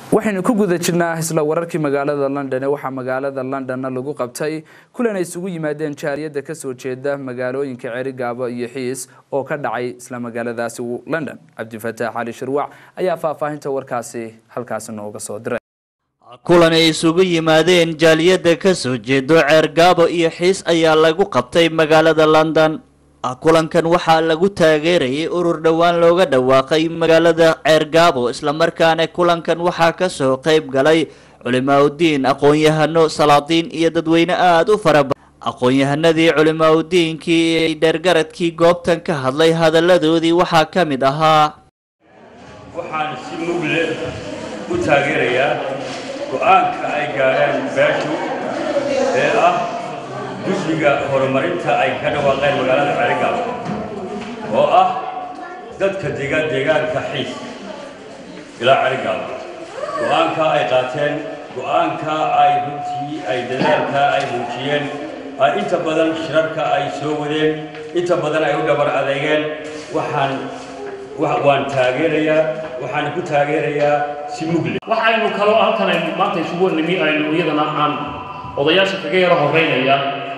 waxaynu ku guda jirnaa isla wararkii magaalada london ee waxaa magaalada londonna lagu qabtay kulan ay isugu yimaadeen jaariyadda kasoo jeeda magaalooyinka cerigaabo iyo xiis oo ka dhacay isla magaaladaasi london cabdifataax cali shirwac ayaa faahfaahinta warkaasi halkaasi nooga soo diray kulan ay isugu yimaadeen jaaliyadda kasoo jeedo ceergaabo iyo xiis ayaa lagu qabtay magaalada london kulankan waxaa lagu taageerayay urur dhowaan looga dhawaaqay magaalada ceergaabo islamarkaana kulankan waxaa kasoo qayb galay culimaauddiin aqoon-yahano salaadiin iyo dadweyne aada u fara badan aqoon-yahanadii culimaauddiinkii iyo dheergaradkii goobtan ka hadlay hadalladoodii waxaa ka mid ahaa waxaan si mugle u taageerayaa go-aanka ay gaadheen beeshu ee ah guddiga horumarinta ay ka dhawaaqeen magaalada cerigaabo oo ah dadka degaan deegaanka xiis ilaa cerigaabo go-aanka ay qaateen go-aanka ay runtii ay dadaalka ay muujiyeen ay inta badan shirarka ay soo wadeen inta badan ay u dhabar adeegeen waxaan waan taageerayaa waxaan ku taageerayaa si mugle waxaynu kaloo halkan aynu maanta isugu nimi aynu iyadana aan odayaasha kaga yaro horeynaya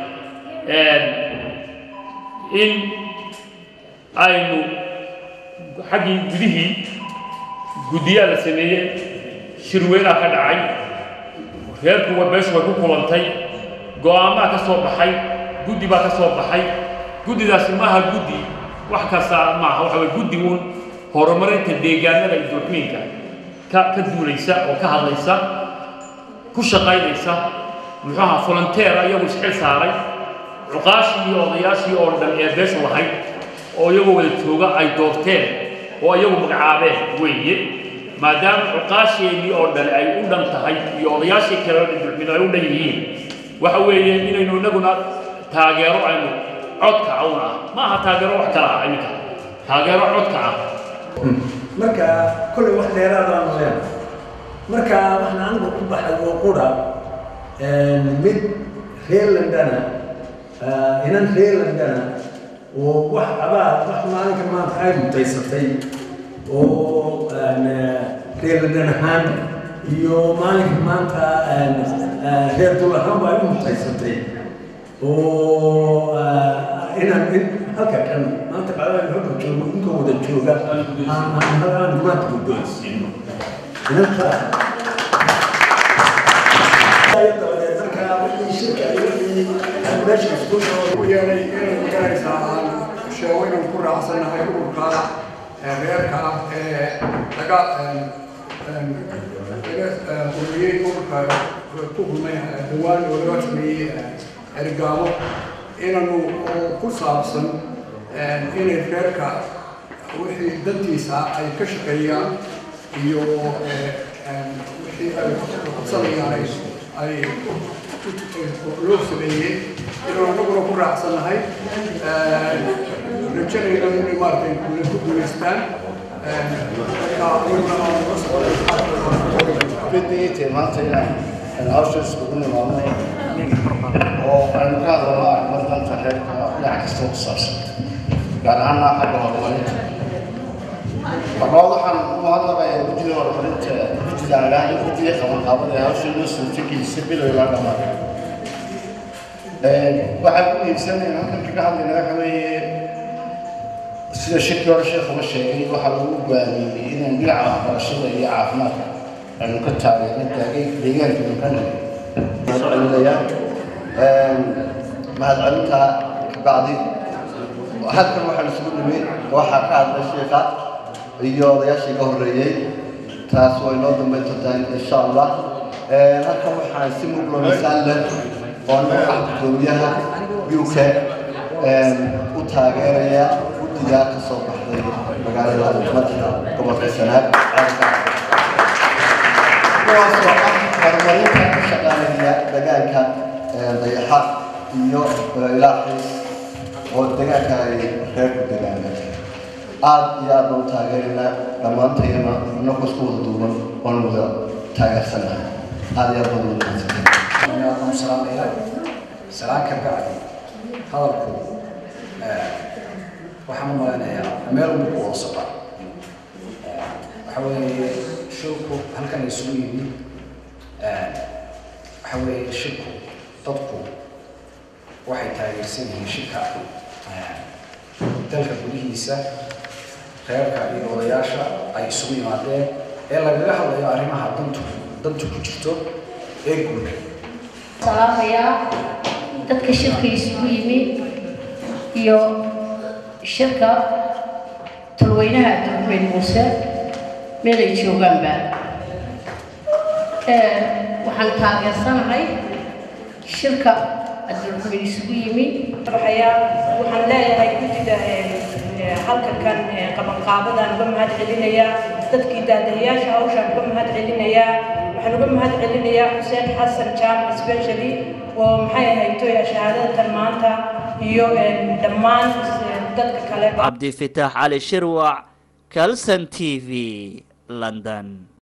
in aynu xaggii gudihii guddiyaa la sameeyey shirweynaa ka dhacay reerkuwa beeshu way ku kulantay go-aamaa ka soo baxay guddi baa ka soo baxay guddidaasi maaha guddi wax kasta maaha waxa way guddi uun horumarinta deegaanada iyo duuxmiinka ka ka duulaysa oo ka hadlaysa ku shaqaynaysa muxuu ahaa volunteera iyagu isxil saaray cuqaashii iyo odayaashii oo dhan ee beeshu lahayd oo iyagoo wada jooga ay doorteen oo iyagu magacaabeen weeye maadaama cuqaasheennii oo dhan ay u dhan tahay iyo odayaashii kale duxmin ay u dhan yihiin waxa weeye inaynu inaguna taageero aynu codka cawn ah ma aha taageero wax kala ah iminka taageero codka ah marka kollay wax dheeraadaan leen marka waxna anigu ku baxay oo qura mid reer londana inan reer londana oo wax abaad wax maalinka maanta ay mutaysatay oo reer london ahaan iyo maalinka maanta reer dul ahaanba ay u mutaysatay oo inaan halka kan maanta bacdaan halka joogo inkoo wada jooga aan halkaan maanta guddoonsiino inanta yeelay inay magaraysaa aan sheego inaan ku raacsanahay ururka reerka ah ee laga laga ururiyey ururka ku kulmay dhawaan oo laga sameeyey ergaamo inaanu ku saabsan inay reerka wixii dantiisa ay ka shaqeeyaan iyo wixii ay qabsanayaan ay loo sameeyey inuu anaguna ku raacsannahay rajanayna inay maaragtay kule ku guulaystaan بديت maanta inaan hawshaas ugu nimaadnay oo aynu ka hadalno arrimada reerka dhinac kasta ku saabsan gaar ahaana xagga horumarinta marlabaad waxaan u mahadnaqayaa guddiga horumarinta guddiga aan idhaahdo guddiga qabanqaabada ee hawsha noo suurtagelisay bilow ilaa dhammaan waxaan ku iibsanayna halkan kaga hadlayna waxa weeye sida shirkii hore sheekhuba sheegay waxaa lagu go'aamiyey inaan dhinaca waxbarashada iyo caafimaadka aynu ka taageerno taagay deegaanka dukana mahadcelinaya mahadcelintaa kabacdi halkan waxaan isugu nimid waxaa ka hadlay sheekha iyo odayaashii ka horreeyey taas way noo dambayn doontaa insha allah halkan waxaan si muglo misaal leh oo nooca gudoomiyaha uk u taageeraya guddigaa ka soo baxday magaalada madaxa gobolka sanaag kuwaasoo ah horumarinta ka shaqaanaya degaanka dayaxa iyo ilaaxiis oo degaanka ay reerku degaaneen aad iyo aad baan u taageeraynaa dhammaantayana inagoo isku wada duuban oon wada taageersanahay aad iyo aad baan ugu mahadsantahay salaamaya salaan ka bacdi hadalku waxaan u malaynayaa meel unba ku hoosaba waxa weeye shirku halkan isugu yimid waxa weeye shirku dadku waxay taageersan yihiin shirka dalka gudihiisa reerka iyo odayaasha ay isugu yimaadeen ee lagaga hadlayo arrimaha dantu dantu ku jirto ee guud salaamayaa dadka shirka isugu yimi iyo shirka talweynaha abdulxumeyd muuse meel ay joogaanba waxaan taageersanahay shirka abdulxumeyd isugu yimi waxaan leeyahay guddida halka kan qabanqaabadaan uga mahad celinayaa dadkii daadahayaasha hawshaan uga mahad celinayaa waxaan uga mahad celinayaa xuseen xasan jaamac specially oo maxay ahayd toya shahaadadatan maanta iyo dhammaan dadka kale cabdifitaax cali shirwac calson t v london